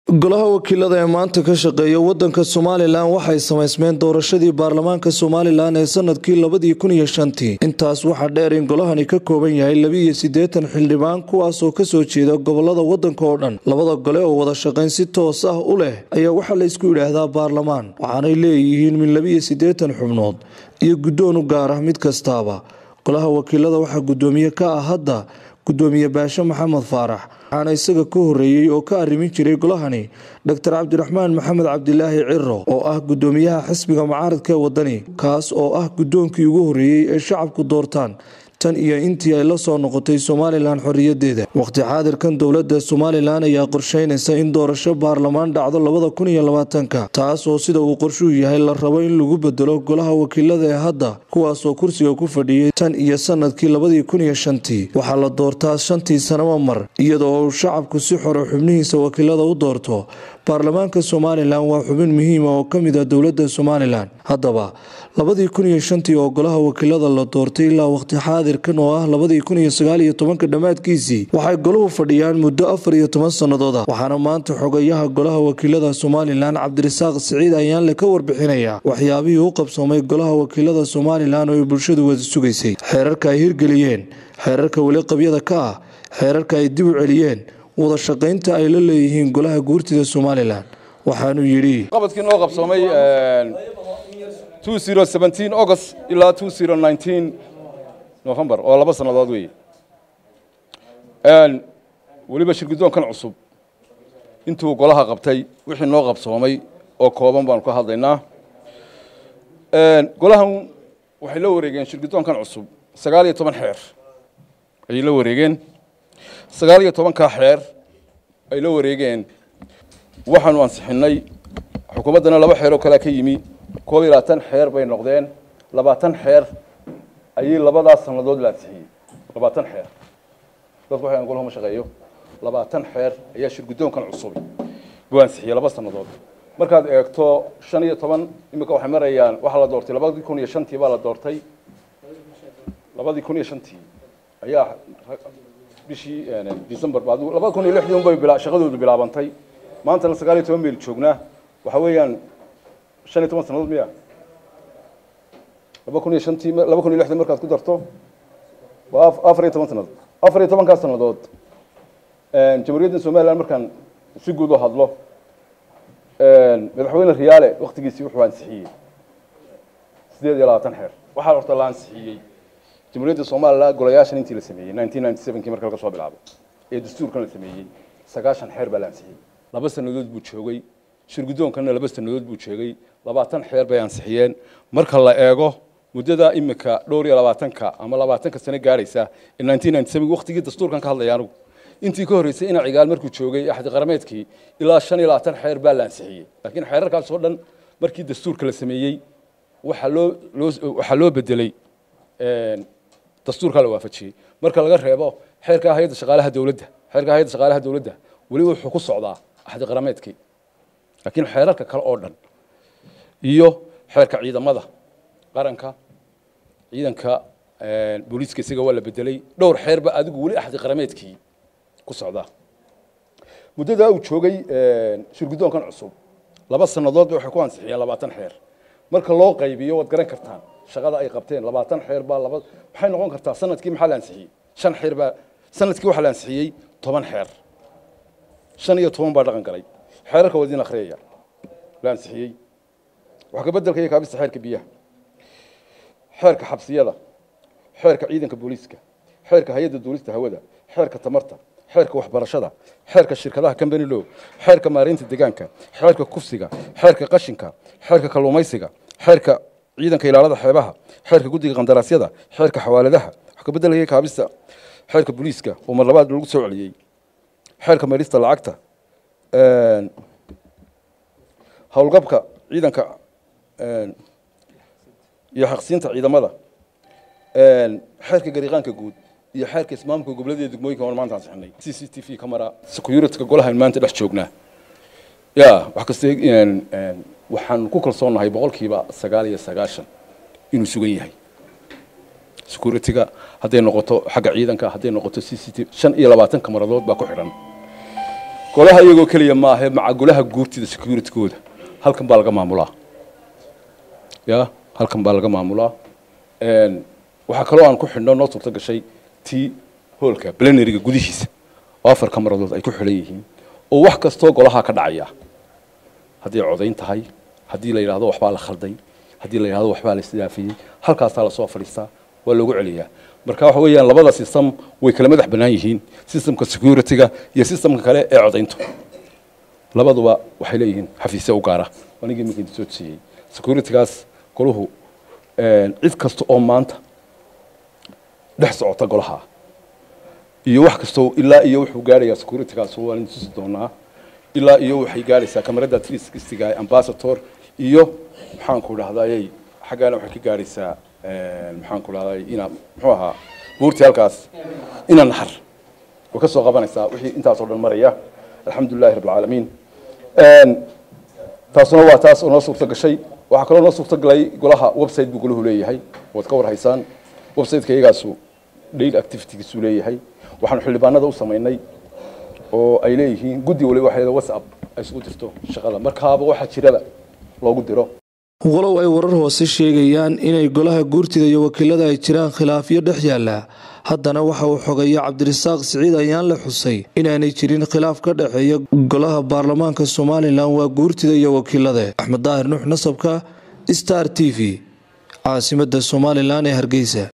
golaha wakiilada ee maanta ka shaqeeya wadanka somalilan waxay samaysmeen doorashadii baarlamaanka somalilan ee sanadkii labadii kun iyo shantii intaas waxaa dheer in golahani ka kooban yahay labiiyo siddeetan xildhibaan kuwaasoo kasoo jeeda gobolada wadanka oo dhan labada gole oo wada shaqayn si toos ah u leh ayaa waxaa laysku yidhaahdaa baarlamaan waxaanay leeyihiin min labiiyo siddeetan xubnood iyo guddoon u gaar ah mid kastaaba golaha wakiilada waxaa guddoomiye ka ah hadda gudoomiye baashe maxamed faarax waxaana isaga ka horeeyey oo ka arrimin jiray golahani doctor cabdiraxmaan maxamed cabdilaahi ciro oo ah gudoomiyaha xisbiga mucaaradka ee wadani kaas oo ah guddoonkii ugu horeeyey ee shacabku doortaan tan iyo intii ay la soo noqotay somalilan xoriyadeeda waqti xaadirkan dowladda somalilan ayaa qorsheynaysa in doorasho baarlamaan dhacdo labada kun iyo labaatanka taas oo sida uu qorshuhu yahay la rabo in lagu bedelo golaha wakiilada ee hadda kuwaasoo kursiga ku fadhiyey tan iyo sanadkii labadii kun iyo shantii waxaa la doortaa shantii sanaba mar iyadoo uu shacabku si xore xubnihiisa wakiilada u doorto baarlamaanka somalilan waa xubin muhiima oo ka mid ah dowladda somalilan haddaba labadii kun iyo shantii oo golaha wakiilada la doortay ilaa waqti xaadirkan oo ah labadii kun iyo sagaal iyo tobanka dhammaadkiisii waxay golahu fadhiyaan muddo afar iyo toban sannadood ah waxaana maanta xogayaha golaha wakiilada somalilan cabdirasaaq siciid ayaanle ka warbixinaya waxyaabihii u qabsoomay golaha wakiilada somalilan oo ay bulshadu wada sugaysay xeerarka ay hirgeliyeen xeerarka weli qabyada ka ah xeerarka ay dib u celiyeen wada shaqaynta ay la leeyihiin golaha guurtida somalilan waxaanuu yidhi qabadkii noo qabsoomay august ilaa november oo laba sannadood weeye weliba shirgudoonkan cusub intuu golaha qabtay wixii noo qabsoomay oo kooban baanu ka hadlaynaa golahan waxay la wareegeen shirgudoonkan cusub sagaal iyo toban xeer ayay la wareegeen sagaal iyo tobankaa xeer ay la wareegeen waxaanu ansixinay xukuumaddana laba xeer oo kalea ka yimi koob iyo labaatan xeer bay noqdeen labaatan xeer ayay labadaas sannadood la ansixiyey labaatan xeer dadku waxay golaha ma shaqeeyo labaatan xeer ayaa shirguddoonkan cusubi buu ansixiyey laba sannadood markaad eegto shan iyo toban imika waxay marayaan waxaa la doortay labadii kun iyo shantii baa la doortay labadii kun iyo shantii ayaa bishii december labada kun iyo lixdii un bay shaqadoodu bilaabantay maantana sagaal iyo toban mayl joognaa waxa weeyaan shan iyo toban sannadood miya laba kun iyo shantii laba kun iyo lixdii markaad ku darto waa afar iyo toban sannadood afar iyo tobankaas sannadood jamhuuriyadda somaliland markaan si guud u hadlo madaxweyne riyaale waktigiisii wuxuu ansixiyey sideed iyo labaatan xeer waxaa horta la ansixiyey jamhuuriyadda somalilan golayaashan intii la sameeyey nineteen ninety sevenkii marka laga soo bilaabo ee dastuurkan la sameeyey sagaashan xeer baa la ansixiyey laba sannadood buu joogay shirguddoonkanna laba sannadood buu joogay labaatan xeer bay ansixiyeen marka la eego muddada imika dhowr iyo labaatanka ama labaatanka sano gaadhaysa ee nineteen ninety seven waktigii dastuurkan ka hadlaya anugu intii ka horreysay ina cigaal markuu joogay axdi qarameedkii ilaa shan iyo labaatan xeer baa la ansixiyey laakiin xeerarkaas oo dhan markii dastuurka la sameeyey waxaa loo loo waxaa loo bedelay dastuurkaa la waafajiyey marka laga reebo xeerka hay-adda shaqaalaha dowladda xeerka hay-adda shaqaalaha dowladda weli wuxuu ku socdaa axdi qarameedkii laakiin xeerarka kale oo dhan iyo xeerka ciidamada qaranka ciidanka booliiska isaga waa la bedelay dhowr xeerba adigu weli axdi qarameedkii ku socdaa muddadaa uu joogay shirguddoonkan cusub laba sannadoodba waxay ku ansixiyeen labaatan xeer marka loo qaybiyo waad garan kartaan shaqada ay qabteen labaatan xeer baa laba waxay noqon kartaa sanadkii maxaa la ansixiyey shan xeer baa sanadkii waxaa la ansixiyey toban xeer shan iyo toban baa dhaqan galay xeerarka waa idin akhriyaya la ansixiyey wax ka beddelka iyo kaabista xeerka biyaha xeerka xabsiyada xeerka ciidanka booliiska xeerka hay-adda duulista hawada xeerka tamarta xeerka waxbarashada xeerka shirkadaha company law xeerka maareynta deegaanka xeerka kufsiga xeerka qashinka xeerka kalluumaysiga xeerka ciidanka ilaalada xeebaha xeerka guddiga qandaraasyada xeerka xawaaladaha wax ka beddelaya kaabista xeerka booliiska oo mar labaad lagu soo celiyey xeerka meelista lacagta howlgabka ciidanka iyo xaqsiinta ciidamada xeerka gariiqaanka guud iyo xeerka ismaamka gobollada degmooyinka waan maanta ansixinay c c t v camera securityka golahan maanta dhex joognaa ya wax kasta waxaan ku kalsoonahay boqolkiiba sagaal iyo sagaashan inuu sugan yahay securityga hadday noqoto xagga ciidanka hadday noqoto c c t shan iyo labaatan kamaradood baa ku xidhan golaha iyagoo keliya maahe maca golaha guurtida securitykooda halkan baa laga maamulaa ya halkan baa laga maamulaa waxaa kaloo aan ku xidhno noo suurto gashay tii hoolka blenariga gudihiisa oo afar kamaradood ay ku xidhan yihiin oo wax kastoo golaha ka dhacaya haddii codayn tahay haddii la yidhahdo waxbaa la khalday haddii la yidhahdo waxbaa la isdaafiyey halkaasaa lasoo fadhiistaa waa loogu celiyaa marka waxa weeyaan labada system way kala madax bannaan yihiin systemka securityga iyo systemka kale ee codayntu labaduba waxay leeyihiin xafiisya u gaara anigii iminka idin soo siiyey securitygaas goluhu cid kasta oo maanta dhex socota golaha iyo wax kastoo ilaa iyo wuxuu gaarayaa securitygaas waan idin tusi doonaa ilaa iyo waxay gaaraysaa kamarada triskistiga ambassador iyo maxaanku dhahdaayey xaggaana waxay ka gaaraysaa maxaanku dhahdaay ina muxuu ahaa buurtii halkaas ina naxar way ka soo qabanaysaa wixii intaasoo dhan maraya alxamdulilahi rabb alcaalamiin taasuna waa taas oo noo suurto gashay waxaa kaloo noo suurto galay golaha website buu golahu leeyahay waad ka warhaysaan websiteka iyagaasu daily activitygiisuu leeyahay waxaanu xildhibaanada u samaynay oo ay leeyihiin guddi waliba waxay whatsapp ay isugu jirto shaqada markaaba waxaa jiraba loogu diro walow ay warar hoose sheegayaan inay golaha guurtida iyo wakiilada ay jiraan khilaafyo dhex yaalla haddana waxa uu xogeeya cabdirasaaq siciid ayaan la xusay inaanay jirin khilaaf ka dhexeeya golaha baarlamaanka somalilan waa guurtida iyo wakiilada axmed daahir nuux nasabka star t v caasimada somalilan ee hargeysa